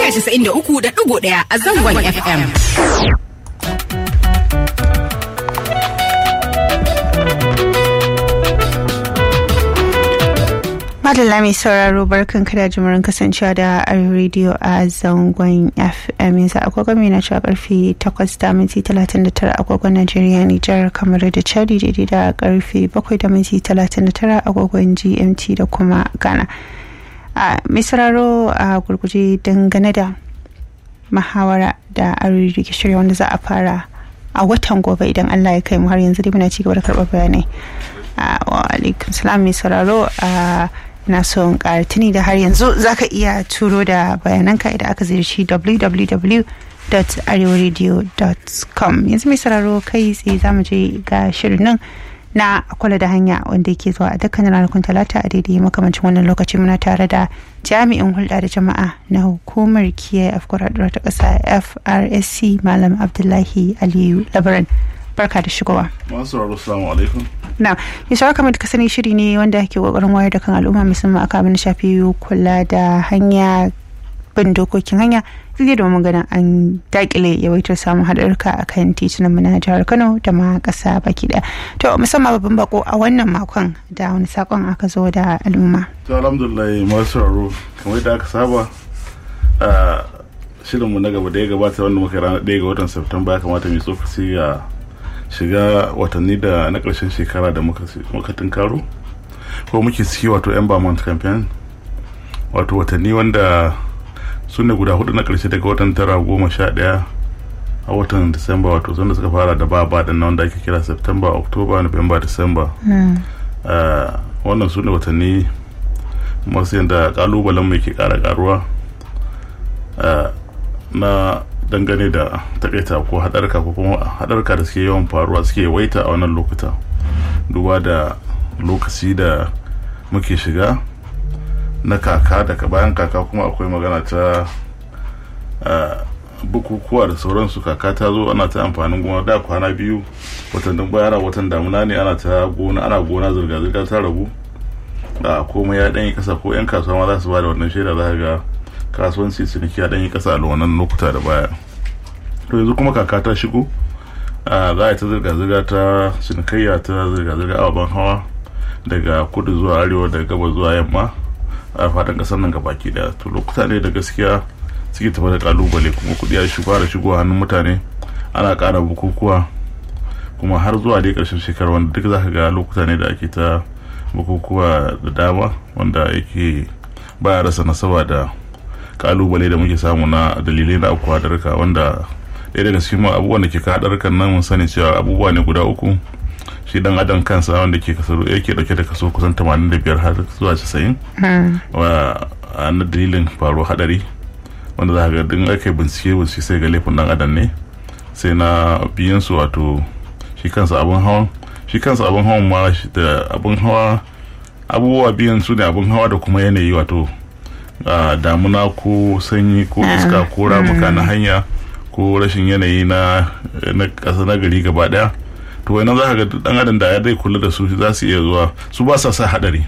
93.1 a zangon FM. Madalla mai sauraro barkan kada jimurin kasancewa da Arewa Radio a zangon FM yanzu agogon mai na cewa karfe 8 da minti 39 agogon Najeriya Nijar kamar da Chadi daidai da karfe 7 da minti 39 agogon GMT da kuma Ghana. Mai sauraro a gurguje dangane da mahawara da Arewa ke shirya wanda za a fara a watan gobe idan Allah ya kai mu har yanzu dai muna ci gaba da karɓar bayanai. Wa alaikum salam mai sauraro a na son tuni da har yanzu zaka iya turo da bayananka idan aka ziyarci www.arewaradio.com yanzu mai sararo kai tsaye za mu je ga shirin nan na kwala da hanya wanda yake zuwa a dukkanin ranakun talata a daidai makamancin wannan lokaci muna tare da jami'in hulɗa da jama'a na hukumar kiyaye afkurar ta ƙasa frsc malam abdullahi aliyu labaran barka da shigowa. Masu sauraro salamu alaikum. Na, mai sauraro kamar ka sani shiri ne wanda ke kokarin wayar da kan al'umma musamman aka abin shafi kula da hanya bin dokokin hanya zai domin ganin an dakile yawaitar samun haɗarka a kan titunan mu na jihar Kano da ma ƙasa baki ɗaya. To musamman babban bako a wannan makon da wani sakon aka zo da al'umma. To alhamdulillah masu sauraro kamar yadda aka saba shirinmu na gaba da ya gabata wanda muka ranar ɗaya ga watan Septemba ya kamata mai tsokaci a shiga watanni da na ƙarshen shekara da muka tunkaro ko muke ciki wato embalmment campaign wato watanni wanda su ne guda hudu na ƙarshe daga watan tara goma sha ɗaya a watan disamba wato sanda suka fara da ba ba na wanda ake kira september october november december wannan su ne watanni masu yadda kalubalen mai ke ƙara ƙaruwa na dangane da takaita ko hadarka ko kuma hadarka da suke yawan faruwa suke waita a wannan lokuta duba da lokaci da muke shiga na kaka daga bayan kaka kuma akwai magana ta bukukuwa da sauransu kaka ta zo ana ta amfanin gona da kwana biyu watannin bayara watan damuna ne ana ta gona ana gona zirga-zirga ta ragu da komai ya ɗanyi kasa ko 'yan kasuwa ma za su ba da wannan shaida za ga kasuwanci ciniki ya ɗanyi kasa a wannan lokuta da baya to yanzu kuma kaka ta shigo za a yi ta zirga-zirga ta cinikayya ta zirga-zirga ababen hawa daga kudu zuwa arewa daga gabas zuwa yamma a fatan kasar nan gabaki daya to lokuta ne da gaskiya suke tafi da kalubale kuma kudi ya shigo da shigo hannun mutane ana kara bukukuwa kuma har zuwa dai karshen shekara wanda duk zaka ga lokuta ne da ake ta bukukuwa da dama wanda yake baya rasa nasaba da kalubale da muke samu na dalilai na abubuwa hadarka wanda ɗaya daga cikin abubuwan da ke ka hadarkan nan mun sani cewa abubuwa ne guda uku shi dan adam kansa wanda ke kaso yake dauke da kaso kusan 85 har zuwa 90 wa na dalilin faruwar hadari wanda za ga din ake bincike bincike sai ga laifin dan adam ne sai na biyan su wato shi kansa abun hawan shi kansa abun hawan ma da abun hawa abubuwa biyan su ne abun hawa da kuma yanayi wato damuna ko sanyi ko iska ko ramuka na hanya ko rashin yanayi na ƙasa na gari gaba daya to wani za ka ga dan adam da ya dai kula da su za su iya zuwa su ba sa sa hadari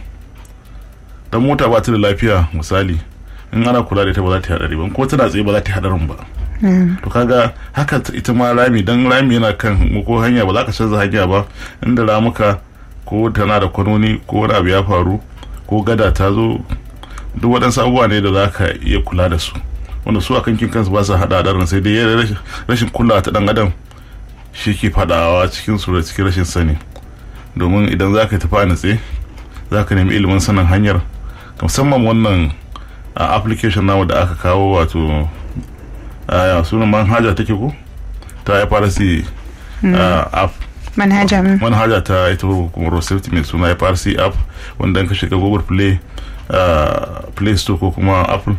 dan mota ba ta da lafiya misali in ana kula da ita ba za ta yi hadari ba ko tana tsaye ba za ta yi hadarin ba to kaga haka ita ma rami dan rami yana kan ko hanya ba za ka canza hanya ba inda ramuka ko tana da kwanoni ko wani abu ya faru ko gada ta zo duk waɗansu abubuwa ne da za ka iya kula da su wanda su a kankin kansu ba su haɗa hadarin sai dai rashin kulawa ta ɗan adam shi ke fadawa cikin su da cikin rashin sani domin idan za ka tafi a natse za ka nemi ilimin sanin hanyar musamman wannan application namu da aka kawo wato sunan manhaja take ko ta FRC app manhaja manhaja ta ita kuma safety mai suna FRC app wanda ka shiga Google Play Play Store ko kuma Apple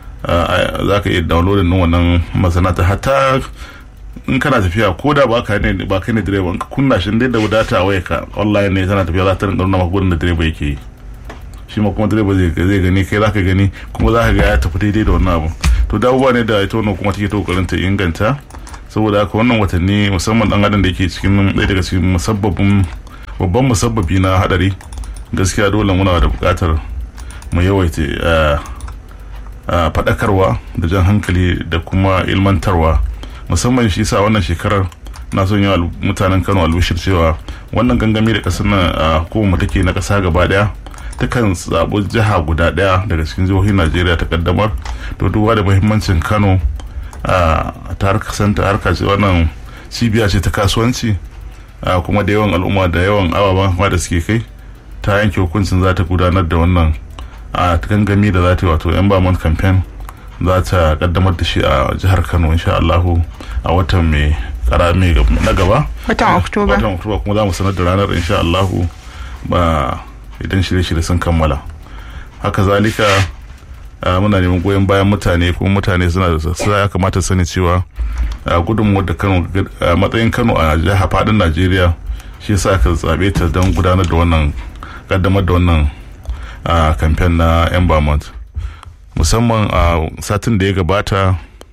za ka iya downloading wannan masanata hatta in kana tafiya ko da ba ka ne ba kai ne direba in ka kunna shi dai da wadata waya ka online ne tana tafiya za ta rinka nuna maka gurin da direba yake yi shi ma kuma direba zai zai gani kai za ka gani kuma za ka ga ya tafi daidai da wannan abu to da abubuwa ne da ita wannan kuma take ta kokarin ta inganta saboda haka wannan watanni musamman dan adam da yake cikin ɗaya daga cikin musabbabin babban musabbabi na hadari gaskiya dole muna da buƙatar mu yawaita faɗakarwa da jan hankali da kuma ilmantarwa musamman shi sa wannan shekarar na son yi mutanen kano albishir cewa wannan gangami da ƙasar nan a hukumar take na ƙasa gaba ɗaya takan zaɓi jiha guda ɗaya daga cikin jihohin najeriya ta kaddamar to duba da muhimmancin kano a ta harkasanta harka ce wannan cibiya ce ta kasuwanci kuma da yawan al'umma da yawan ababen hawa da suke kai ta yanke hukuncin za ta gudanar da wannan a gangami da za ta yi wato embalmment campaign za ta kaddamar da shi a jihar kano insha allahu a watan mai karami na gaba watan oktoba watan oktoba kuma za mu sanar da ranar insha allahu ba idan shirye-shirye sun kammala haka zalika muna neman goyon bayan mutane kuma mutane suna da sassa ya kamata sani cewa gudunmuwar da kano a matsayin kano a jihar fadin najeriya shi yasa aka zabe ta don gudanar da wannan kaddamar da wannan kamfen na embalmment musamman a satin da ya gabata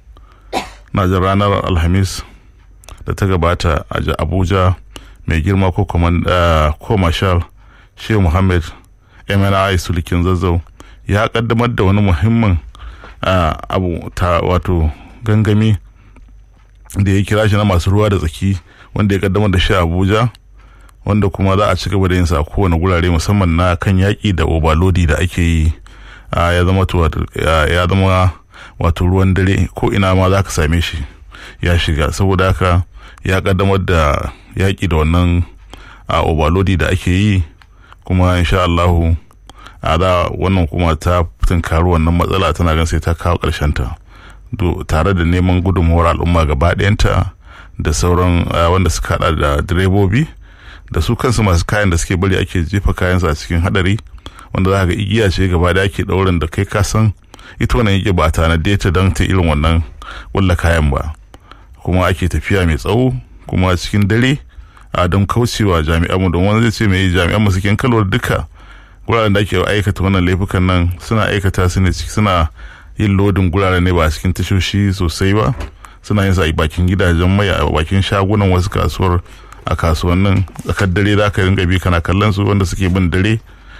na jin ranar alhamis da ta gabata a abuja mai girma ko ko marshal shehu muhammad mni sulikin zazzau ya kaddamar da wani muhimmin abu ta wato gangami da ya kira shi na masu ruwa da tsaki wanda ya kaddamar da shi a abuja wanda kuma za a ci gaba da yin sa a kowane gurare musamman na kan yaƙi da obalodi da ake yi ya zama ya zama wato ruwan dare ko ina ma za ka same shi ya shiga saboda haka ya kaddamar da yaƙi da wannan obalodi da ake yi kuma insha Allahu a da wannan kuma ta tunkari wannan matsala tana gan sai ta kawo ƙarshen ta tare da neman gudunmuwar al'umma gaba ɗayanta da sauran wanda suka hada da direbobi da su kansu masu kayan da suke bari ake jefa kayansu a cikin hadari wanda za ga igiya ce gaba da ake ɗaurin da kai kasan ita wannan yake ba tanade ta don ta irin wannan wulla kayan ba kuma ake tafiya mai tsawo kuma cikin dare a don kaucewa jami'anmu don wani zai ce mai jami'anmu suke kalwar duka guraren da ake aikata wannan laifukan nan suna aikata su ne suna yin lodin guraren ne ba cikin tashoshi sosai ba suna yin sa a bakin gidajen mai a bakin shagunan wasu kasuwar a kasuwannin tsakar dare za ka ringa bi kana kallon su wanda suke bin dare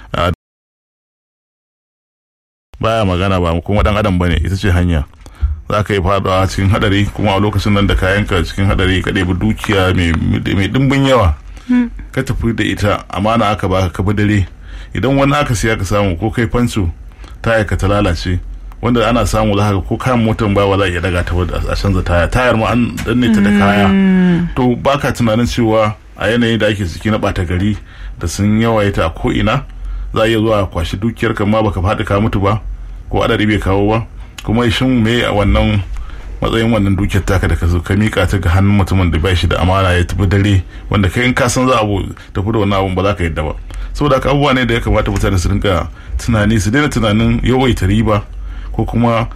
baya magana ba kuma dan adam bane ita ce hanya za ka yi fadawa cikin hadari kuma a lokacin nan da kayanka cikin hadari ka ɗebi dukiya mai dimbin yawa ka tafi da ita amana aka baka ka bi dare idan wani aka siya ka samu ko kai fansu taya ka ta lalace wanda ana samu za ka ko kayan motar ba za a iya daga ta a canza taya tayar ma an danne ta da kaya to baka tunanin cewa a yanayin da ake ciki na bata gari da sun yawaita a ko ina za a iya zuwa kwashi dukiyar ka ma baka faɗi ka mutu ba ko adadi bai kawo ba kuma shin me a wannan matsayin wannan dukiyar taka da ka zo ka mika ta ga hannun mutumin da bai shi da amana ya tafi dare wanda kai in ka san za a tafi da wannan abun ba za ka yadda ba saboda haka abubuwa ne da ya kamata mutane su rinka tunani su daina tunanin yawaita riba ko kuma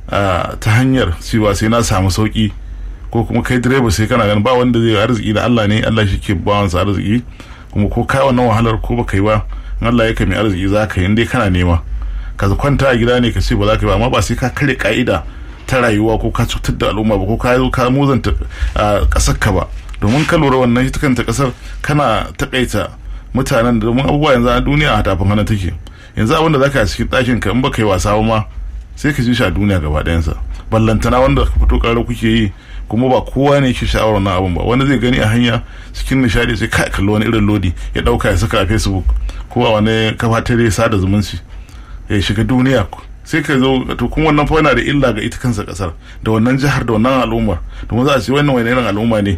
ta hanyar cewa sai na samu sauki ko kuma kai direba sai kana ganin ba wanda zai arziki da Allah ne Allah shi ke bawansa arziki kuma ko kai wannan wahalar ko baka yi ba in Allah ya kai mai arziki za ka yi dai kana nema ka kwanta a gida ne ka ce ba za ka yi ba amma ba sai ka kare ka'ida ta rayuwa ko ka cutar da al'umma ba ko ka zo ka muzanta kasar ka ba domin ka lura wannan ita kanta kasar kana takaita mutanen da domin abubuwa yanzu a duniya a tafin hana take yanzu abin da zaka a cikin ɗakin ka in baka yi wasa ba ma sai ka ji shi a duniya gaba ɗayansa ballantana wanda ka fito ƙarar kuke yi kuma ba kowa ne ke sha'awar wannan abun ba wani zai gani a hanya cikin nishadi sai kai kalli wani irin lodi ya ɗauka ya saka a facebook ko a wani kafa ta sada zumunci ya shiga duniya sai ka zo to kuma wannan fa yana da illa ga ita kansa kasar da wannan jihar da wannan al'ummar domin za a ce wannan wani irin al'umma ne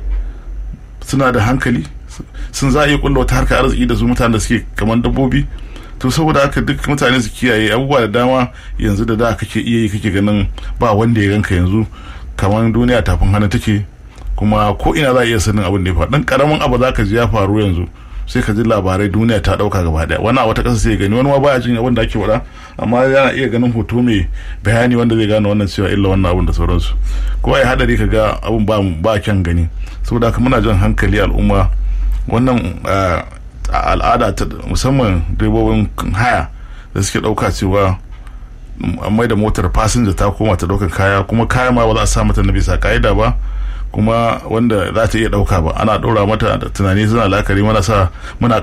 suna da hankali sun za a iya kulla wata harkar arziki da su mutanen da suke kamar dabbobi to saboda haka duk mutane su kiyaye abubuwa da dama yanzu da da kake iya yi kake ganin ba wanda ya ganka yanzu kamar duniya tafin hannu take kuma ko ina za a iya sanin abin da ya faru dan karamin abu za ka ji ya faru yanzu sai ka ji labarai duniya ta dauka gaba daya wani a wata kasa sai gani wani ma baya jin abin da ake faɗa amma yana iya ganin hoto mai bayani wanda zai gane wannan cewa illa wannan abin da sauransu ko ai hadari ka ga abin ba ba kyan gani saboda haka muna jan hankali al'umma wannan al'ada ta musamman direbobin haya da suke dauka cewa an mai da motar fasinja ta koma ta daukan kaya kuma kaya ma ba za a sa mata na bisa ka'ida ba kuma wanda za ta iya dauka ba ana ɗora mata da tunani suna lakari mana sa muna